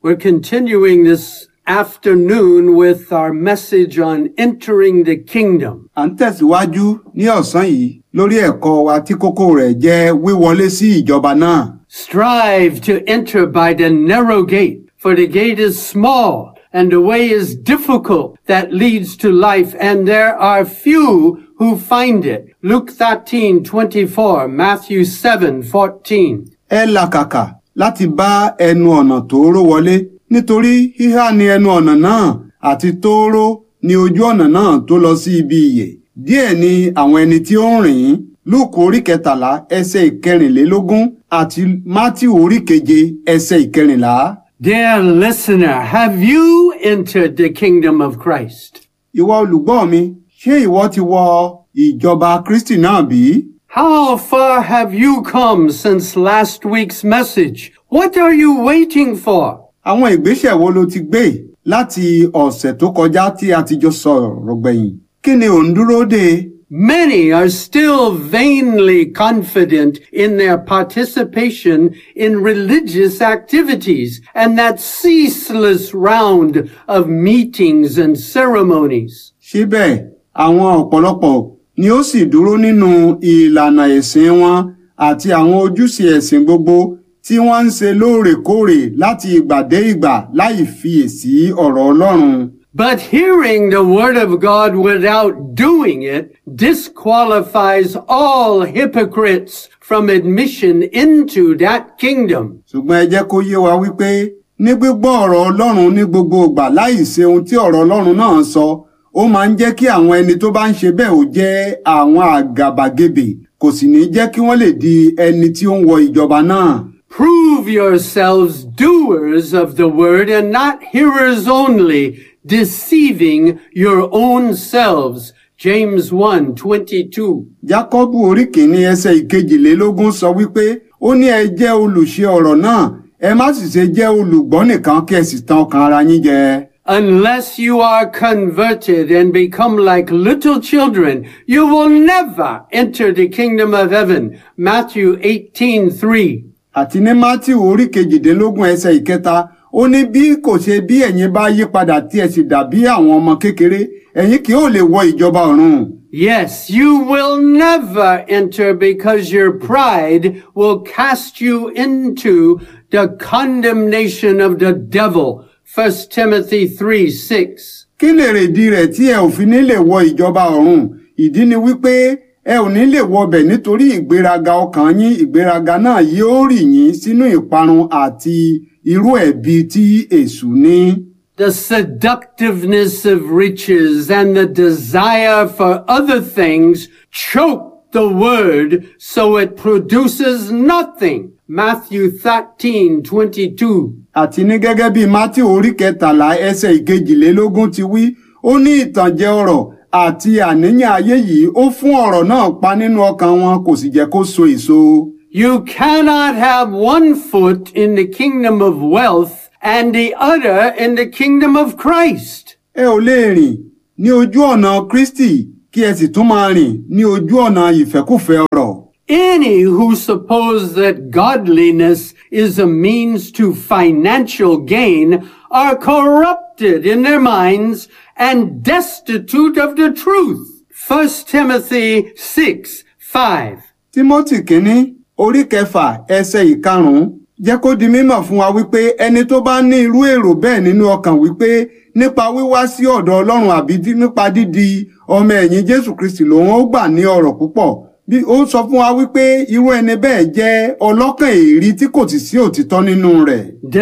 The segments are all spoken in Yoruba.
We're continuing this afternoon with our message on entering the kingdom. à ń tẹ̀síwájú ní ọ̀sán yìí lórí ẹ̀kọ́ wa tí kókó rẹ̀ jẹ́ wíwọlé sí ìjọba náà. Strive to enter by the narrow gate, for the gate is small and the way is difficult that leads to life, and there are few who find it. Luke 13, 24, Matthew 7, 14. ẹ làkàkà láti bá ẹnu ọ̀nà tóóró wọlé nítorí híhá ni ẹnu ọ̀nà náà àti tóóró ni ojú ọ̀nà náà tó lọ sí ibi ìyè díẹ̀ ni àwọn ẹni tí ó ń rìn ín lúùkù orí kẹtàlá ẹsẹ̀ ìkẹrìnlélógún àti mátíù orí keje ẹsẹ̀ ìkẹrìnlá. Dear listener, have you entered the kingdom of Christ? ìwọ olùgbọ́ mi ṣé ìwọ ti wọ ìjọba kristi náà bí? How far have you come since last week's message? What are you waiting for? àwọn ìgbésẹ̀ wo ló ti gbé láti ọ̀sẹ̀ tó kọjá tí a ti jọ sọ̀rọ̀ gbẹ̀yìn kí ni ò ń dúró dè? Many are still vainly confident in their participation in religious activities and that ceaseless round of meetings and ceremonies. síbẹ̀ àwọn ọ̀pọ̀lọpọ̀ ni ó sì dúró nínú ìlànà ẹ̀sìn wọn àti àwọn ojúṣe ẹ̀sìn gbogbo tí wọ́n ń ṣe lóòrèkóòrè láti ìgbà dé ìgbà láì fiyèsí ọ̀rọ̀ Ọlọ́run. But hearing the word of God without doing it disqualifies all hypocrites from admission into that kingdom. ṣùgbọ́n ẹ jẹ́ kó yé wa wípé ní gbígbọ́ ọ̀rọ̀ Ọlọ́run ní gbogbo ìgbà láì ṣe ohun tí ọ̀rọ̀ Ọlọ́run náà sọ ó máa ń jẹ́ kí àwọn ẹni tó bá ń ṣe bẹ́ẹ̀ ó jẹ́ àwọn àgàbàgebè kò sì ní jẹ́ kí wọ́n lè di ẹni tí ó ń wọ ìjọba náà. Prove yourselves doers of the word and not hearers only, deceiving your own selves. James 1, 22. Jákọ́bù orí kìíní ẹsẹ̀ ìkejìlélógún sọ wípé ó ní ẹ jẹ́ olùṣe ọ̀rọ̀ náà ẹ má sì ṣe jẹ́ olùgbọ́ nìkan kí ẹ sì tan ọkàn ara yín jẹ. Unless you are converted and become like little children, you will never enter the kingdom of heaven. Matthew 18, 3. àti ní Mátíù orí kejìdínlógún ẹsẹ̀ ìkẹta ó ní bí kò ṣe bí ẹ̀yin bá yí padà tí ẹ sì dàbí àwọn ọmọ kékeré ẹ̀yin kì yóò lè wọ ìjọba ọ̀run. Yes, you will never enter because your pride will cast you into the condemnation of the devil. 1 Timothy 3, 6. kí lè rèdí rẹ̀ tí ẹ ò fi ní lè wọ ìjọba ọ̀run ìdí ni wípé ẹ ò ní lè wọbẹ̀ nítorí ìgbéraga ọkàn yín ìgbéraga náà yóò rì yín sínú ìparun àti irú ẹ̀bi tí èṣù ní. The seductiveness of riches and the desire for other things choke the word so it produces nothing. Matthew 13, 22. àti ní gẹ́gẹ́ bí Mátíù orí kẹtàlá ẹsẹ̀ ìkejìlélógún ti wí ó ní ìtànjẹ ọrọ̀ àti àníyàn ayé yìí ó fún ọ̀rọ̀ náà pa nínú ọkàn wọn kò sì jẹ́ kó so èso. You cannot have one foot in the kingdom of wealth and the other in the kingdom of Christ. ẹ ò lè rìn ní ojú ọ̀nà Kristi kí ẹ sì tún máa rìn ní ojú ọ̀nà ìfẹ́kùfẹ́ ọrọ̀. Any who suppose that godliness is a means to financial gain are corrupted in their minds and destitute of the truth. 1 Timothy 6, 5. Tímọ́tì kínní orí kẹfà ẹsẹ̀ ìkarùn-ún jẹ́ kó di mímọ̀ fún wa wípé ẹni tó bá ní irú èrò bẹ́ẹ̀ nínú ọkàn wípé nípa wíwá sí ọ̀dọ̀ Ọlọ́run àbí dí- nípa dídi ọmọ ẹ̀yìn Jésù Kristi lòun ó gbà ní ọrọ̀ púpọ̀ bí ó sọ fún wa wípé irú ẹni bẹ́ẹ̀ jẹ́ ọlọ́kàn èrí tí kò sì sí òtítọ́ nínú rẹ̀.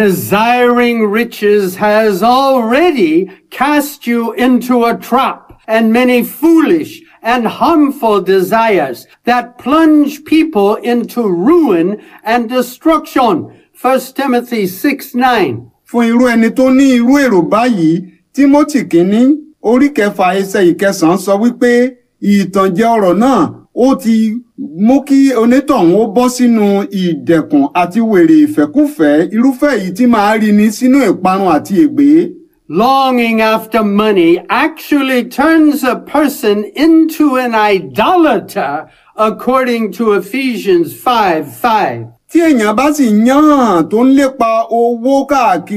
Desiring riches has already cast you into a trap and many foolish and harmful desires that plunge people into ruin and destruction. 1 Timothy 6, 9. fún irú ẹni tó ní irú èrò báyìí Tímótì kínní orí kẹfà ẹsẹ̀ ìkẹsàn-án sọ wípé ìtànjẹ ọ̀rọ̀ náà ó ti mú kí onítọ̀hún ó bọ́ sínú ìdẹ̀kùn àti wèrè ìfẹ́kúfẹ̀ẹ́ irúfẹ́ èyí tí máa rí ni sínú ìparun àti ègbé. Longing after money actually turns a person into an idolater according to Ephesians 5, 5. tí èèyàn bá sì yán tó ń lépa owó káàkiri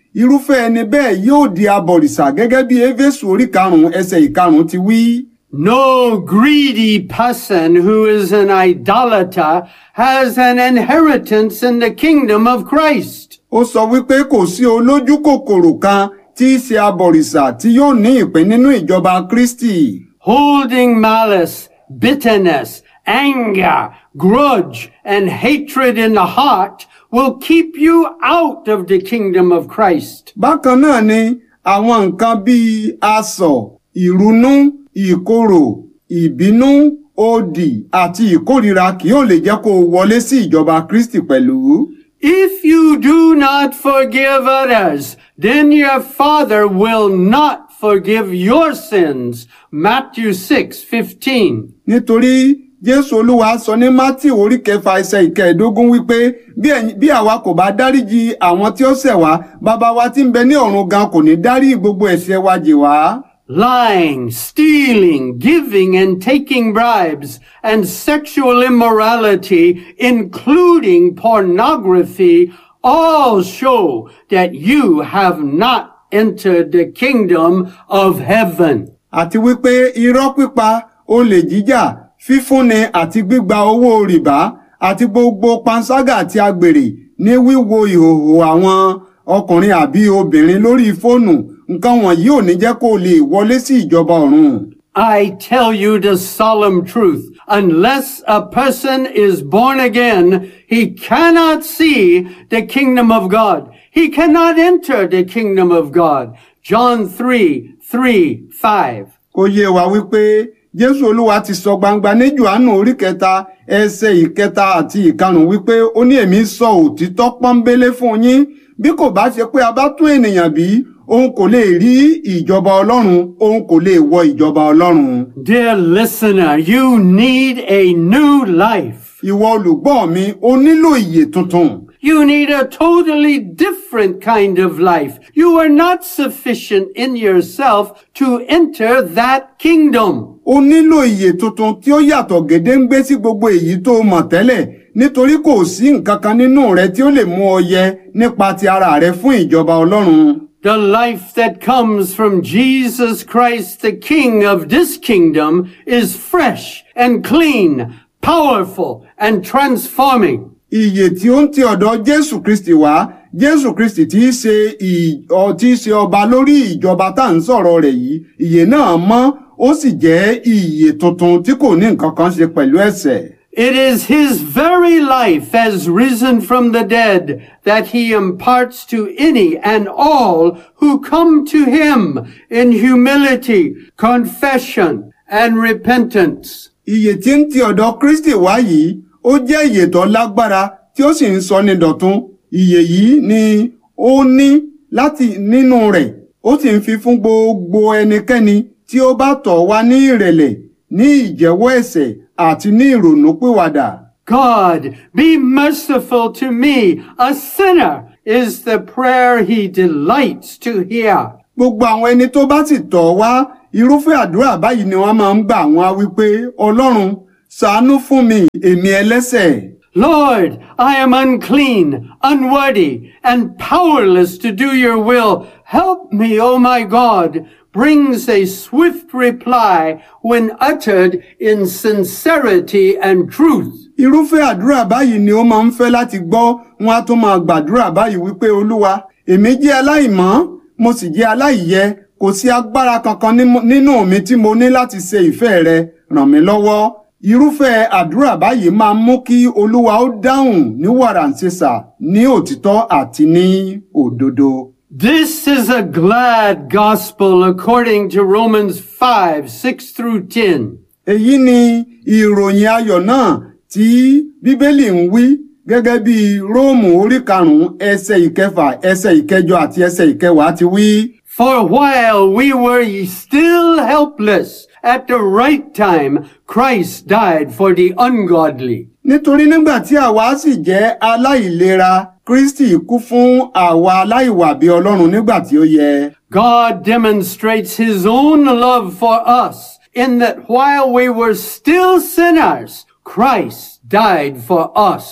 irúfẹ́ ẹni bẹ́ẹ̀ yóò di abọ̀rìṣà gẹ́gẹ́ bí éfésù orí karùn-ún ẹsẹ̀ ìkarùn-ún ti wí. No greedy person who is an idolater has an inheritance in the kingdom of Christ. ó sọ wípé kò sí olójú kòkòrò kan tí í ṣe abọ̀rìṣà tí yóò ní ìpín nínú ìjọba kristi. Holding malice, bitterness, anger, grudge, and hatred in the heart will keep you out of the kingdom of Christ. bákan náà ni àwọn nǹkan bíi asọ̀ ìrunú ìkorò ìbínú òdì àti ìkórìíra kì yóò lè jẹ́ kó o wọlé sí ìjọba kristi pẹ̀lú. If you do not forgive others, then your Father will not forgive your sins. Matthew 6, 15. nítorí jésù olúwa sọ ní mátì orí kẹfà ẹsẹ̀ ìkẹẹ̀ẹ́dógún wípé bí ẹ̀yin- bí àwa kò bá dáríji àwọn tí ó ṣẹ̀ wá bàbá wa tí ń bẹ ní ọ̀run gan kò ní dárí gbogbo ẹ̀ṣẹ̀ wa jì wá. Lying, stealing, giving and taking bribes, and sexual immorality, including pornography, all show that you have not entered the kingdom of heaven. àti wípé irọ́ pípa olè jíjà fífúnni àti gbígba owó rìbá àti gbogbo panṣágà àti agbèrè ní wíwo ìhòòhò àwọn ọkùnrin àbí obìnrin lórí fóònù nǹkan wọ̀nyí ò ní jẹ́ kó o lè wọlé sí ìjọba ọ̀run. I tell you the solemn truth. Unless a person is born again, he cannot see the kingdom of God. He cannot enter the kingdom of God. John 3, 3, 5. kó yé wa wípé jésù olúwa ti sọ gbangba ní johannu orí kẹta ẹsẹ̀ ìkẹta àti ìkarùn wípé ó ní èmi sọ òtítọ́ pọ́nbélé fún yín bí kò bá ṣe pé a bá tún ènìyàn bí òun kò lè rí ìjọba ọlọ́run òun kò lè wọ ìjọba ọlọ́run. Dear listener, you need a new life. ìwọ olùgbọ́ mi o nílò ìyè tuntun. You need a totally different kind of life. You are not sufficient in yourself to enter that kingdom. o nílò ìyè tuntun tí ó yàtọ̀ gédéǹgbé sí gbogbo èyí tó o mọ̀ tẹ́lẹ̀ nítorí kò sí nǹkan kan nínú rẹ tí ó lè mú ọ yẹ nípa ti ara rẹ fún ìjọba ọlọ́run. The life that comes from Jesus Christ, the King of this kingdom, is fresh and clean, powerful and transforming. ìyè tí ó ń ti ọ̀dọ̀ jésù kristi wá jésù kristi tí í ṣe ì- ọ- tí í ṣe ọba lórí ìjọba tá à ń sọ̀rọ̀ rẹ̀ yìí ìyè náà mọ́ ó sì jẹ́ ìyè tuntun tí kò ní nǹkan kan ṣe pẹ̀lú ẹ̀ṣẹ̀. It is his very life as risen from the dead that he imparts to any and all who come to him in humility, confession, and repentance. ìyè tí ń ti ọ̀dọ̀ kristi wá yìí ó jẹ́ ìyè tó lágbára tí ó sì ń sọ ní dọ̀tun ìyè yìí ni ó ní láti nínú rẹ̀ ó sì ń fi fún gbogbo ẹnikẹ́ni tí ó bá tọ̀ wá ní ìrẹ̀lẹ̀ ní ìjẹ́wọ́ ẹ̀ṣẹ̀ àti ní ìrònúpìwàdà. God, be merciful to me, a sinner, is the prayer he delights to hear. gbogbo àwọn ẹni tó bá sì tọ̀ wá irúfẹ́ àdúrà báyìí ni wọ́n máa ń gbà wọ́n á wípé ọlọ́run ṣàánú fún mi èmi ẹlẹ́ṣẹ̀. Lord, I am unclean, unworthy, and powerless to do your will. Help me, O my God, brings a swift reply when uttered in sincerity and truth. irúfẹ́ àdúrà báyìí ni ó máa ń fẹ́ láti gbọ́ wọn á tún máa gbàdúrà báyìí wípé olúwa èmi jẹ́ aláìmọ́ mo sì jẹ́ aláìyẹ kò sí agbára kankan nímú- nínú mi tí mo ní láti ṣe ìfẹ́ rẹ ràn mí lọ́wọ́ irúfẹ́ àdúrà báyìí máa ń mú kí olúwa ó dáhùn ní wàràǹṣeṣà ní òtítọ́ àti ní òdodo. This is a glad gospel according to Romans 5, 6 through 10. èyí ni ìròyìn ayọ̀ náà tí bíbélì ń wí gẹ́gẹ́ bí róòmù orí karùn-ún ẹsẹ̀ ìkẹfà ẹsẹ̀ ìkẹjọ àti ẹsẹ̀ ìkẹwàá ti wí. For while we were still helpless, at the right time, Christ died for the ungodly. nítorí nígbà tí àwa sì jẹ́ aláìlera kristi kú fún àwa aláìwà bí ọlọ́run nígbà tí ó yẹ. God demonstrates his own love for us in that while we were still sinners, Christ died for us.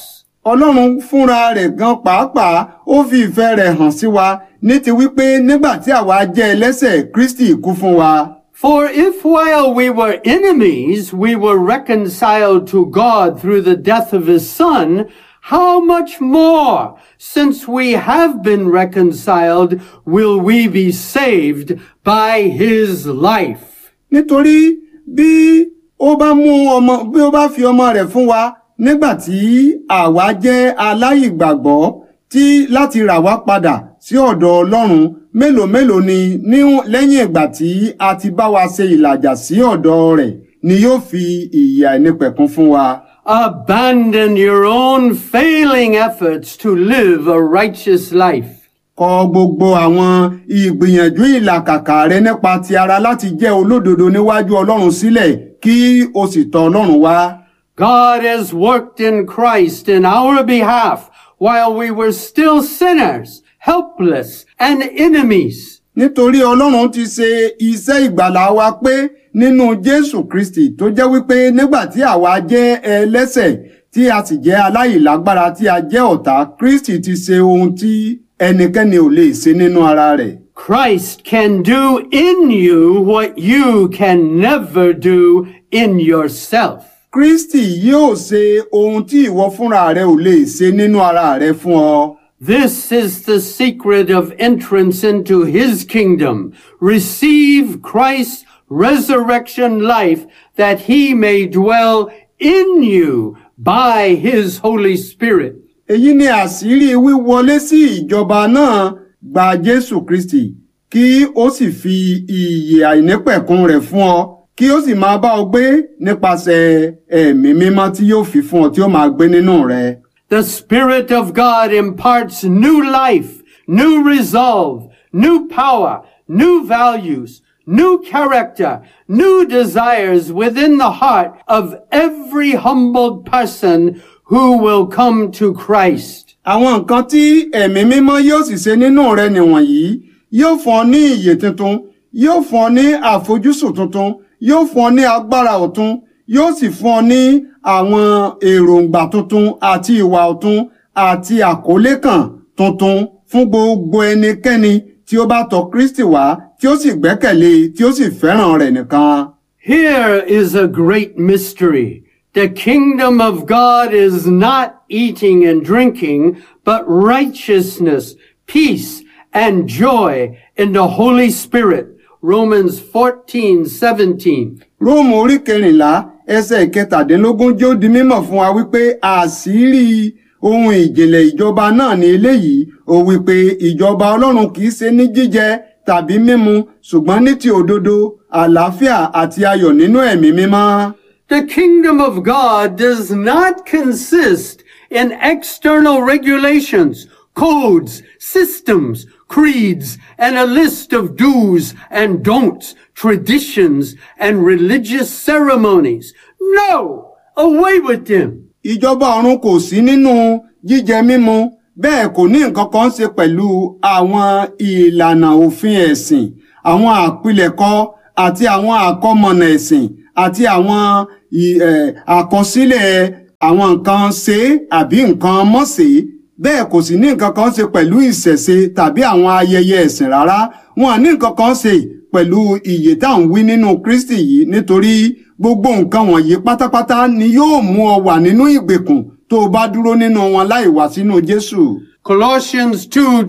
ọlọ́run fúnra rẹ̀ gan pàápàá ó fi ìfẹ́ rẹ̀ hàn sí wa ní ti wípé nígbà tí àwa jẹ́ ẹlẹ́sẹ̀ kristi kú fún wa. For if while we were enemies, we were reconciled to God through the death of his son, how much more, since we have been reconciled, will we be saved by his life? nítorí bí ó bá mú ọmọ bí ó bá fi ọmọ rẹ̀ fún wa nígbà tí àwa jẹ́ aláìgbàgbọ́ tí láti rà wá padà sí ọ̀dọ̀ Ọlọ́run mélòó mélòó ni ní lẹ́yìn ìgbà tí a ti bá wa ṣe ìlàjà sí ọ̀dọ̀ rẹ̀ ni yóò fi ìyè àìnípẹ̀kun fún wa. Abandon your own failing efforts to live a righteous life. kọ gbogbo àwọn ìgbìyànjú ìlàkàkà rẹ nípa ti ara láti jẹ́ olódodo níwájú Ọlọ́run sílẹ̀ kí o sì tọ̀ Ọlọ́run wá. God has worked in Christ in our behalf while we were still sinners, helpless, and enemies. nítorí Ọlọ́run ti ṣe iṣẹ́ ìgbàlà wa pé nínú Jésù Kristi tó jẹ́ wípé nígbà tí àwa jẹ́ ẹlẹ́ṣẹ̀ tí a sì jẹ́ aláìlágbára tí a jẹ́ ọ̀tá Kristi ti ṣe ohun tí ẹnikẹ́ni ò lè ṣe nínú ara rẹ̀. Christ can do in you what you can never do in yourself. Kristi yóò ṣe ohun tí ìwọ fúnra rẹ ò lè ṣe nínú ara rẹ fún ọ. This is the secret of entrance into his kingdom. Receive Christ's resurrection life that he may dwell in you by his Holy Spirit. èyí ni àṣírí wíwọlé sí ìjọba náà gba Jésù Kristi kí ó sì fi ìyè àìnípẹ̀kun rẹ̀ fún ọ kí ó sì máa bá ọ gbé nípasẹ̀ ẹ̀mí mímọ́ tí yóò fi fún ọ tí ó máa gbé nínú rẹ. The Spirit of God imparts new life, new resolve, new power, new values, new character, new desires within the heart of every humbled person who will come to Christ. àwọn nǹkan tí ẹ̀mí mímọ́ yóò sì ṣe nínú rẹ nìwọ̀nyí yóò fún ọ ní ìyè tuntun yóò fún ọ ní àfojúsùn tuntun yóò fún ọ ní agbára ọ̀tun yóò sì fún ọ ní àwọn èròǹgbà tuntun àti ìwà ọ̀tun àti àkólé kan tuntun fún gbogbo ẹnikẹ́ni tí ó bá tọ̀ Kristi wá tí ó sì gbẹ́kẹ̀lé tí ó sì fẹ́ràn rẹ̀ nìkan. Here is a great mystery. The kingdom of God is not eating and drinking, but righteousness, peace, and joy in the Holy Spirit. Romans 14, 17. Róòmù orí kẹrìnlá ẹsẹ̀ ìkẹtàdínlógún jẹ́ ó di mímọ̀ fún wa wípé àṣírí ohun ìjìnlẹ̀ ìjọba náà ní eléyìí ó wípé ìjọba Ọlọ́run kìí ṣe ní jíjẹ tàbí mímu ṣùgbọ́n ní ti òdodo àlàáfíà àti ayọ̀ nínú ẹ̀mí mímọ́. The kingdom of God does not consist in external regulations, codes, systems, creeds, and a list of do's and don'ts, traditions, and religious ceremonies. No! Away with them! Ìjọba ọ̀run kò sí nínú jíjẹ mímu bẹ́ẹ̀ kò ní nǹkan kan ṣe pẹ̀lú àwọn ìlànà òfin ẹ̀sìn àwọn àpilẹ̀kọ àti àwọn àkọmọ̀nà ẹ̀sìn àti àwọn ì- ẹ̀, àkọsílẹ̀ àwọn nǹkan ṣe àbí nǹkan mọ́ ṣe bẹ́ẹ̀ kò sì ní nǹkan kan ṣe pẹ̀lú ìṣẹ̀ṣe tàbí àwọn ayẹyẹ ẹ̀sìn rárá wọn ní nǹkan kan ṣe pẹ̀lú ìyè tá à ń wí nínú Kristi yìí nítorí gbogbo nǹkan wọ̀nyí pátápátá ni yóò mú ọ wà nínú ìgbèkùn tó o bá dúró nínú wọn láì wá sínú Jésù. Colossians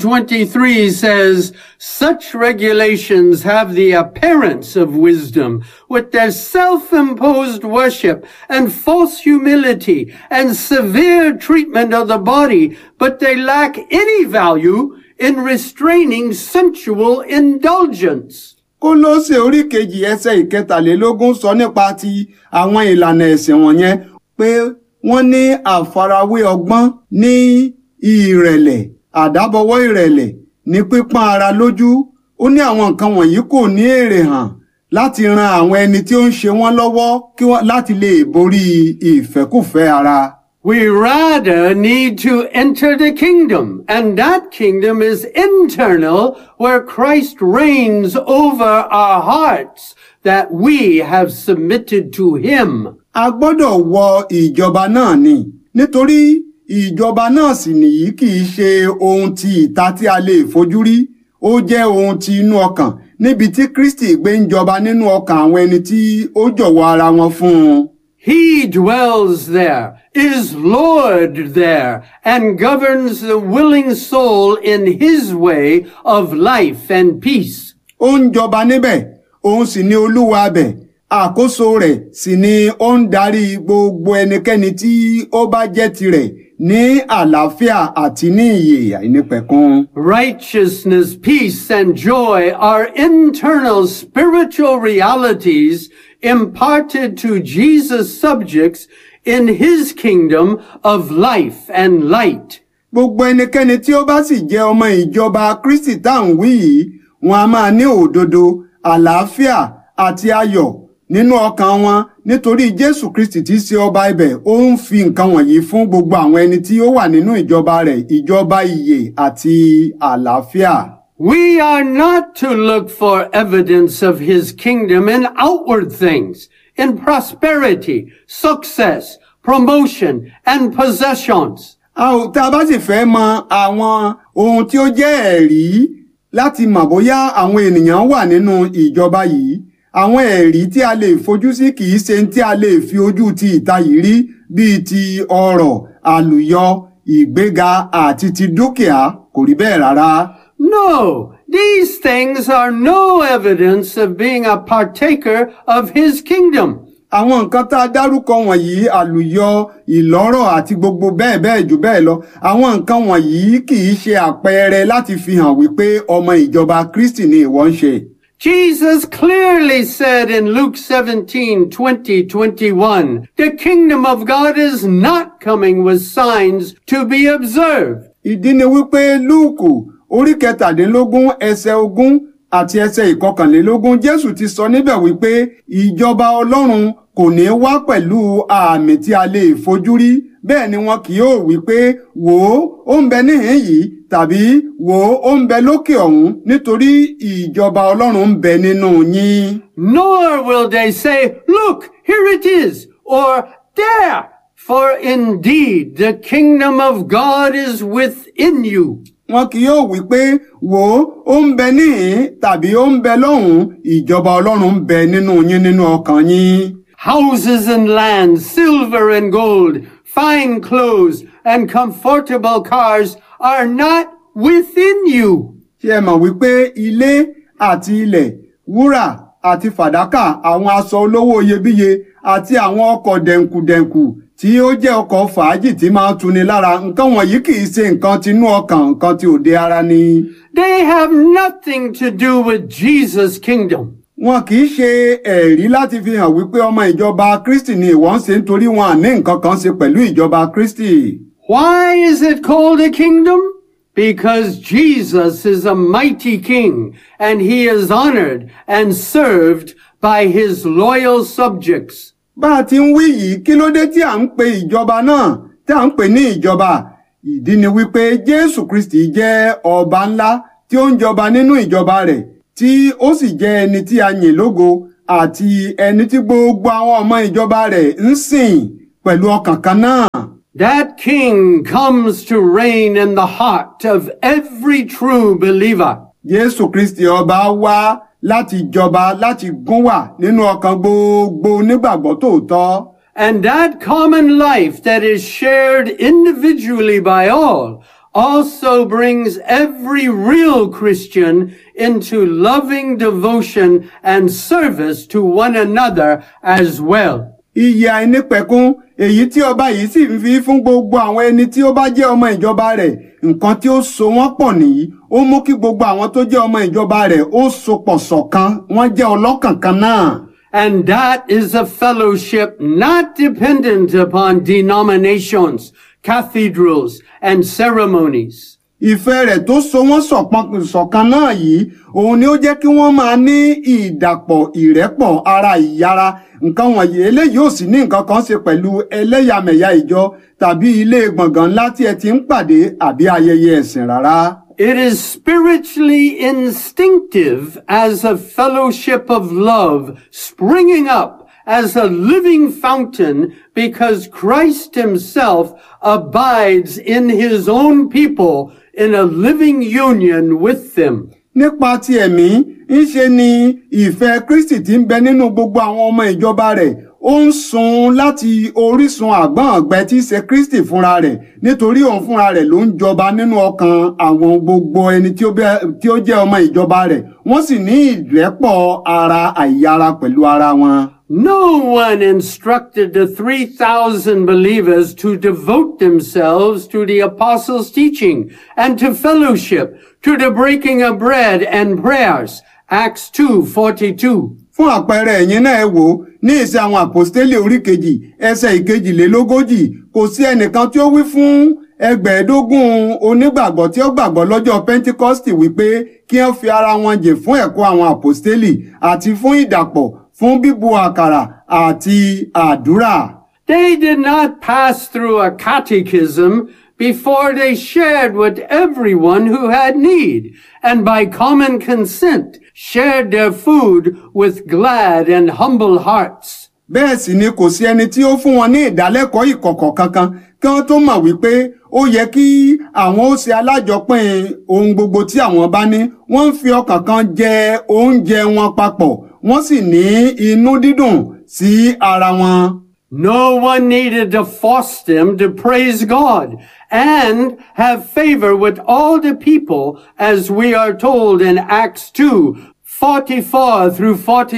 2:23 says, such regulations have the appearance of wisdom with their self-imposed worship and false humility and severe treatment of the body, but they lack any value in restraining sensual indulgence. Kólósè orí kejì ẹsẹ̀ ìkẹtàlélógún sọ nípa ti àwọn ìlànà ẹ̀sìn wọ̀nyẹn pé wọ́n ní àfarawé ọgbọ́n ní ìrẹ̀lẹ̀ àdábọwọ́ ìrẹ̀lẹ̀ ní pípọ́n ara lójú ó ní àwọn nǹkan wọ̀nyí kò ní èrè hàn láti ran àwọn ẹni tí ó ń ṣe wọ́n lọ́wọ́ kí wọ́n láti lè borí ìfẹ́kùfẹ́ ara. We rather need to enter the kingdom, and that kingdom is internal, where Christ reigns over our hearts that we have submitted to him. a gbọ́dọ̀ wọ ìjọba náà ni nítorí ìjọba náà sì nìyí kì í ṣe ohun ti ìta tí a lè fojú rí ó jẹ́ ohun ti inú ọkàn níbi tí Kristi gbé ń jọba nínú ọkàn àwọn ẹni tí ó jọ̀wọ́ ara wọn fún un. He dwells there, is Lord there, and governs the willing soul in his way of life and peace. ó ń jọba níbẹ̀ òun sì ni olúwa abẹ̀ àkóso rẹ̀ sì ni ó ń darí gbogbo ẹnikẹ́ni tí ó bá jẹ́ tirẹ̀ ní àlàáfíà àti ní ìyè àìnípẹ̀kun. Righteousness, peace, and joy are internal spiritual realities imparted to Jesus' subjects in his kingdom of life and light. gbogbo ẹnikẹ́ni tí ó bá sì jẹ́ ọmọ ìjọba Kristi tá à ń wí yìí wọn a máa ní òdodo àlàáfíà àti ayọ̀ nínú ọkàn wọn nítorí Jésù Kristi tí í ṣe ọba ibẹ̀ ó ń fi nǹkan wọ̀nyí fún gbogbo àwọn ẹni tí ó wà nínú ìjọba rẹ̀ ìjọba ìyè àti àlàáfíà. We are not to look for evidence of his kingdom in outward things, in prosperity, success, promotion, and possessions. a ò tá a bá sì fẹ́ mọ àwọn ohun tí ó jẹ́ ẹ̀rí láti mọ̀ bóyá àwọn ènìyàn wà nínú ìjọba yìí àwọn ẹ̀rí tí a lè fojú sí kì í ṣe tí a lè fi ojú ti ìta yìí rí bíi ti ọrọ̀ àlùyọ ìgbéga àti ti dúkìá kò rí bẹ́ẹ̀ rárá. No, these things are no evidence of being a partaker of his kingdom. àwọn nǹkan tá a dárúkọ wọ̀nyí àlùyọ ìlọ́rọ̀ àti gbogbo bẹ́ẹ̀ bẹ́ẹ̀ jù bẹ́ẹ̀ lọ àwọn nǹkan wọ̀nyí kì í ṣe àpẹẹrẹ láti fi hàn wípé ọmọ ìjọba Kristi ni ìwọ ń ṣe. Jesus clearly said in Luke 17, 20, 21, the kingdom of God is not coming with signs to be observed. ìdí ni wípé lúùkù orí kẹtàdínlógún ẹsẹ̀ ogún àti ẹsẹ̀ ìkọkànlélógún jésù ti sọ níbẹ̀ wípé ìjọba ọlọ́run kò ní wá pẹ̀lú àmì tí a lè fojú rí bẹ́ẹ̀ ni wọn kì yóò wí pé wò ó ó ń bẹ níhìn yìí tàbí wò ó ó ń bẹ lókè ọ̀hún nítorí ìjọba ọlọ́run ń bẹ nínú yín. Nor will they say, look, here it is, or there, for indeed the kingdom of God is within you. wọn kì yóò wí pé wò ó ó ń bẹ níhìn tàbí ó ń bẹ lọ́hùn ìjọba ọlọ́run ń bẹ nínú yín nínú ọkàn yín. Houses and land, silver and gold, fine clothes and comfortable cars are not within you. ṣé ẹ mọ̀ wípé ilé àti ilẹ̀ wúrà àti fàdákà àwọn aṣọ olówó iyebíye àti àwọn ọkọ̀ dẹ̀nkùdẹ̀nkù tí ó jẹ́ ọkọ̀ fàájì tí máa ń tuni lára nǹkan wọ̀nyí kì í ṣe nǹkan tinú ọkàn nǹkan tí òde ara ni. They have nothing to do with Jesus' kingdom. wọn kì í ṣe ẹ̀rí láti fi hàn wípé ọmọ ìjọba Kristi ni ìwọ ń ṣe nítorí wọn à ní nǹkan kan ṣe pẹ̀lú ìjọba Kristi. Why is it called a kingdom? Because Jesus is a mighty king and he is honored and served by his loyal subjects. bá a ti ń wí yìí kí ló dé tí à ń pe ìjọba náà tí à ń pè ní ìjọba ìdí ni wípé Jésù Kristi jẹ́ ọba ńlá tí ó ń jọba nínú ìjọba rẹ̀ tí ó sì jẹ́ ẹni tí a yìn lógo àti ẹni tí gbogbo àwọn ọmọ ìjọba rẹ̀ ń sìn pẹ̀lú ọkàn kan náà. That king comes to reign in the heart of every true believer. Jésù Kristi ọba wá láti jọba láti gún wà nínú ọkàn gbogbo onígbàgbọ́ tòótọ́. And that common life that is shared individually by all also brings every real Christian into loving devotion and service to one another as well. Iye àìnípẹ̀kun èyí tí ọba yìí sì ń fi fún gbogbo àwọn ẹni tí ó bá jẹ́ ọmọ ìjọba rẹ̀ nǹkan tí ó so wọ́n pọ̀ nìyí ó mú kí gbogbo àwọn tó jẹ́ ọmọ ìjọba rẹ̀ ó so pọ̀ ṣọ̀kan wọ́n jẹ́ ọlọ́kàn kan náà. And that is a fellowship not dependent upon denominations, cathedrals, and ceremonies. Ìfẹ́ rẹ̀ tó so wọ́n ṣọ̀pọ̀n- ṣọ̀kan náà yìí òun ni ó jẹ́ kí wọ́n máa ní ìdàpọ̀ ìrẹ́pọ̀ ara ìyára nǹkan wọ̀nyí eléyìí ò sì ní nǹkan kan ṣe pẹ̀lú ẹlẹ́yàmẹ̀yà ìjọ tàbí ilé gbọ̀ngàn ńlá tí ẹ ti ń pàdé àbí ayẹyẹ ẹ̀sìn rárá. It is spiritually instinctive as a fellowship of love springing up as a living fountain because Christ himself abides in his own people in a living union with them. nípa ti ẹ̀mí ńṣe ni ìfẹ́ kristi tí ń bẹ nínú gbogbo àwọn ọmọ ìjọba rẹ̀ ó ń sun láti orísun àgbọ̀n ọ̀gbẹ tí í ṣe kristi fúnra rẹ̀ nítorí òun fúnra rẹ̀ ló ń jọba nínú ọkàn àwọn gbogbo ẹni tí ó bẹ- tí ó jẹ́ ọmọ ìjọba rẹ̀ wọ́n sì ní ìrẹ́pọ̀ ara àìyára pẹ̀lú ara wọn. No one instructed the 3,000 believers to devote themselves to the apostles' teaching and to fellowship, to the breaking of bread and prayers. Acts 2:42. fún àpẹẹrẹ ẹ̀yin náà ẹ wò ó ní ìṣe àwọn àpòstélì orí kejì ẹsẹ̀ ìkejìlélógójì kò sí ẹnìkan tí ó wí fún ẹgbẹ̀ẹ́dógún onígbàgbọ́ tí ó gbàgbọ́ lọ́jọ́ pentikọ́stì wípé kí wọ́n fi ara wọn jìn fún ẹ̀kọ́ àwọn àpòstélì àti fún ìdàpọ̀ fún bíbu àkàrà àti àdúrà. They did not pass through a catechism before they shared with everyone who had need, and by common consent shared their food with glad and humble hearts. bẹ́ẹ̀ sì ni kò sí ẹni tí ó fún wọn ní ìdálẹ́kọ̀ọ́ ìkọ̀kọ̀ kankan kí wọ́n tó mọ̀ wípé ó yẹ kí àwọn ó ṣe alájọpín ohun gbogbo tí àwọn bá ní wọ́n ń fi ọkàn kan jẹ oúnjẹ wọn papọ̀ wọ́n sì ní inú dídùn sí ara wọn. No one needed to force them to praise God and have favor with all the people as we are told in Acts 2, 44 through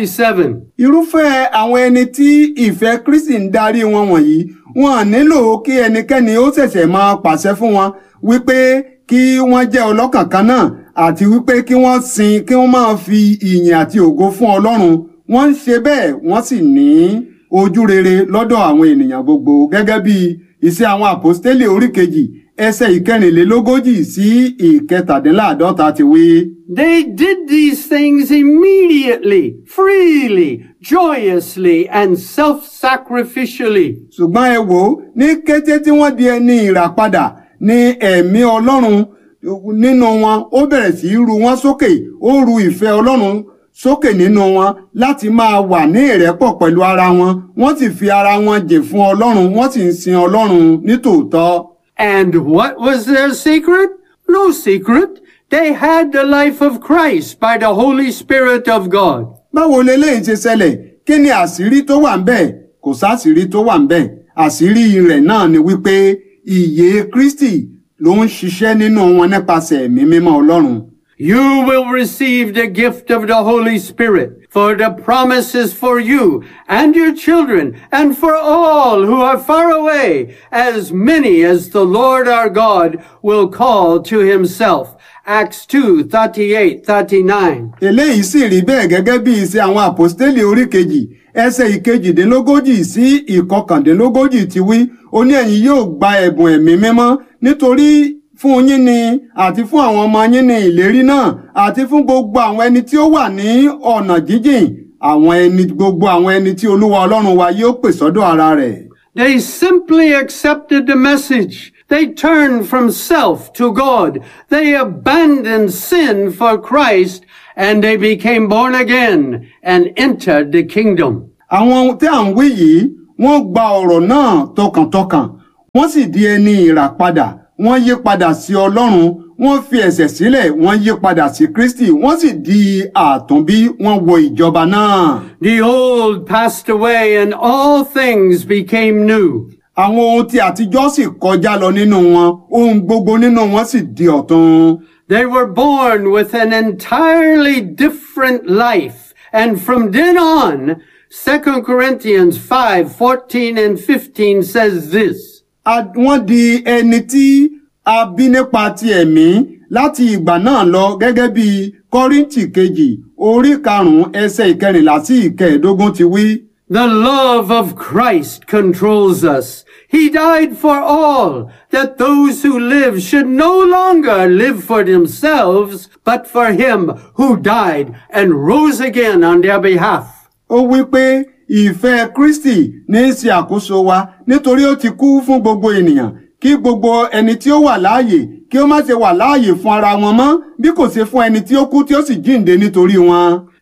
47. irúfẹ́ àwọn ẹni tí ìfẹ́ kristi ń darí wọn wọ̀nyí wọn nílò kí ẹnikẹ́ni ó ṣẹ̀ṣẹ̀ máa pàṣẹ fún wọn wípé kí wọ́n jẹ́ ọlọ́kàn kan náà àti wípé kí wọ́n sin kí wọ́n máa fi ìyìn àti ògo fún ọlọ́run wọ́n ń ṣe bẹ́ẹ̀ wọ́n sì ní ojú rere lọ́dọ̀ àwọn ènìyàn gbogbo gẹ́gẹ́ bí iṣẹ́ àwọn àpọ́stélì orí kejì ẹsẹ̀ ìkẹrìnlélógójì sí ìkẹtàdínláàdọ́ta ti wí. They did these things immediately, freely, joyously, and self-sacrificially. ṣùgbọ́n ẹ wò ó ní kété tí wọ́n di ẹni ìràpadà ní ẹ̀mí ọlọ́run nínú wọn ó bẹ̀rẹ̀ sí í ru wọn sókè ó ru ìfẹ́ ọlọ́run sókè nínú wọn láti máa wà ní ìrẹ́pọ̀ pẹ̀lú ara wọn wọ́n sì fi ara wọn jè fún ọlọ́run wọ́n sì ń sin ọlọ́run nítòótọ́. And what was their secret? No secret. They had the life of Christ by the Holy Spirit of God. báwo leléyìí ṣe ṣẹlẹ̀ kí ni àṣírí tó wà ń bẹ̀ kò sáṣírí tó wà ń bẹ̀ àṣírí rẹ̀ náà ni wípé ìyè kristi ló ń ṣiṣẹ́ nínú wọn nípasẹ̀ ẹ̀mí mímọ́ ọlọ́run. You will receive the gift of the Holy Spirit, for the promise is for you and your children and for all who are far away, as many as the Lord our God will call to himself. Acts 2, 38, 39. eléyìí sì rí bẹ́ẹ̀ gẹ́gẹ́ bí iṣẹ́ àwọn àpọ́stélì orí kejì ẹsẹ̀ ìkejìdínlógójì sí ìkọkàndínlógójì ti wí ó ní ẹ̀yin yóò gba ẹ̀bùn ẹ̀mí mímọ́ nítorí fún yín ni àti fún àwọn ọmọ yín ni ìlérí náà àti fún gbogbo àwọn ẹni tí ó wà ní ọ̀nà jíjìn àwọn ẹni gbogbo àwọn ẹni tí olúwa ọlọ́run wa yóò pè sọ́dọ̀ ara rẹ̀. They simply accepted the message. They turned from self to God. They abandoned sin for Christ and they became born again and entered the kingdom. àwọn ohun tí à ń wí yìí wọ́n gba ọ̀rọ̀ náà tọkàntọkàn wọ́n sì di ẹni ìràpadà wọ́n yí padà sí ọlọ́run wọ́n fi ẹ̀ṣẹ̀ sílẹ̀ wọ́n yí padà sí kristi wọ́n sì di àtúnbí wọ́n wọ ìjọba náà. The old passed away and all things became new. àwọn ohun tí àtijọ́ sì kọjá lọ nínú wọn ohun gbogbo nínú wọn sì di ọ̀tun. They were born with an entirely different life. And from then on, 2 Corinthians 5, 14 and 15 says this. A- wọ́n di ẹni tí a bí nípa ti ẹ̀mí láti ìgbà náà lọ gẹ́gẹ́ bí kọ́ríntì kejì orí karùn-ún ẹsẹ̀ ìkẹrìnlá sí ìkẹẹ̀ẹ́dógún ti wí. The love of Christ controls us. He died for all, that those who live should no longer live for themselves, but for him who died and rose again on their behalf. ó wí pé ìfẹ́ kristi ní í ṣe àkóso wa nítorí ó ti kú fún gbogbo ènìyàn kí gbogbo ẹni tí ó wà láàyè kí ó má ṣe wà láàyè fún ara wọn mọ́ bí kò ṣe fún ẹni tí ó kú tí ó sì jíǹde nítorí wọn.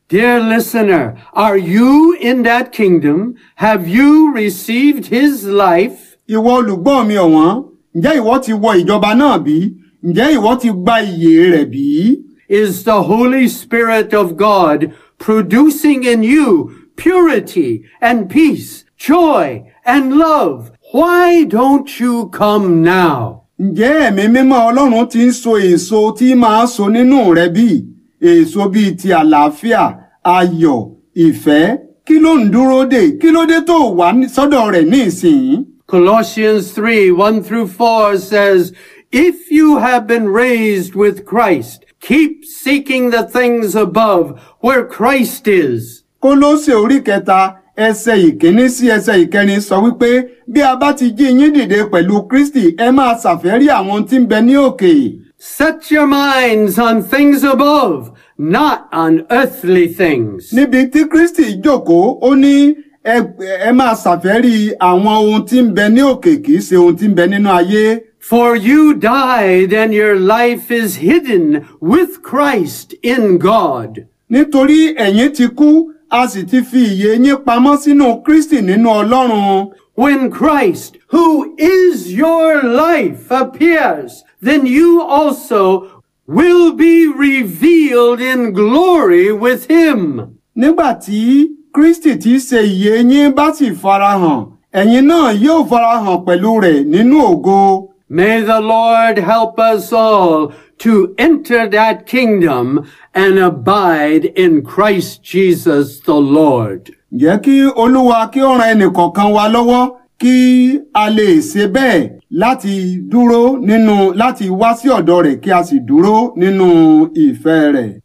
Dear listener, are you in that kingdom? Have you received his life? ìwọ olùgbọ́ mi ọ̀wọ́n ǹjẹ́ ìwọ ti wọ ìjọba náà bí ǹjẹ́ ìwọ ti gba ìyè rẹ̀ bí? Is the Holy Spirit of God producing in you purity and peace, joy and love? Why don't you come now? ǹjẹ́ ẹ̀mí mímọ́ ọlọ́run ti ń so èso tí máa so nínú rẹ bí? èso bíi ti àlàáfíà ayọ̀ ìfẹ́ kí ló ń dúró dè kí ló dé tó wà ní- sọ́dọ̀ rẹ̀ ní ìsìn? Colossians 3, 1 through 4 says, If you have been raised with Christ, keep seeking the things above where Christ is. kólósè orí kẹta ẹsẹ̀ ìkíní sí ẹsẹ̀ ìkẹrin sọ wípé bí a bá ti jí yín dìde pẹ̀lú kristi ẹ máa ṣàfẹ́rí àwọn tí ń bẹ ní òkè. Set your minds on things above, not on earthly things. níbi tí kristi jókòó ó ní ẹ ẹ máa ṣàfẹ́rí àwọn ohun tí ń bẹ ní òkè kì í ṣe ohun tí ń bẹ nínú ayé. For you died and your life is hidden with Christ in God. nítorí ẹ̀yin ti kú a sì ti fi ìyè yín pamọ́ sínú kristi nínú ọlọ́run. When Christ, who is your life, appears, then you also will be revealed in glory with him. nígbà tí kristi tí í ṣe ìyè yín bá sì farahàn ẹ̀yin náà yóò farahàn pẹ̀lú rẹ̀ nínú ògo. May the Lord help us all to enter that kingdom and abide in Christ Jesus the Lord. jẹ́ kí olúwa kí ó ran ẹnìkọ̀ọ̀kan wa lọ́wọ́ kí a lè ṣe bẹ́ẹ̀ láti dúró nínú láti wá sí ọ̀dọ̀ rẹ̀ kí a sì dúró nínú ìfẹ́ rẹ̀.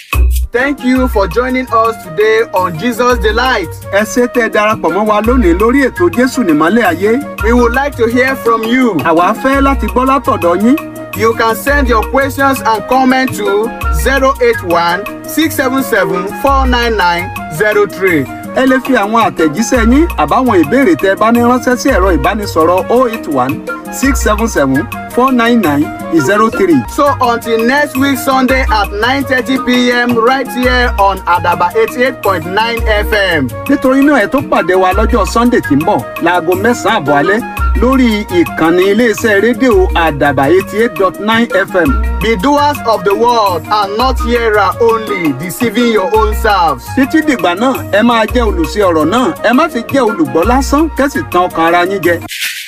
Thank you for joining us today on Jesus Delight. ẹ ṣé tẹ́ ẹ darapọ̀ mọ́ wa lónìí lórí ètò jésù nìmọ́lẹ̀ ayé. We would like to hear from you. àwa fẹ́ láti gbọ́ látọ̀dọ̀ yín. You can send your questions and comments to 081 677 49903. ẹ lè fi àwọn àtẹ̀jíṣẹ́ yín àbáwọn ìbéèrè tẹ́ ẹ bá ní ránṣẹ́ sí ẹ̀rọ ìbánisọ̀rọ̀ 081 677 499 03. So until next week Sunday at 9:30 p.m. right here on Adaba 88.9 FM. nítorí náà ẹ tó pàdé wa lọ́jọ́ sunday tí ń bọ̀ láago mẹ́sàn-án àbọ̀ alẹ́ lórí ìkànnì iléeṣẹ́ rédíò àdàbà eighty eight dot nine fm Be doers of the word and not hearer only, deceiving your own selves. títí dìgbà náà ẹ máa jẹ́ olùṣe ọ̀rọ̀ náà ẹ má ti jẹ́ olùgbọ́ lásán kẹ́sì tàn ọkàn ara yín jẹ.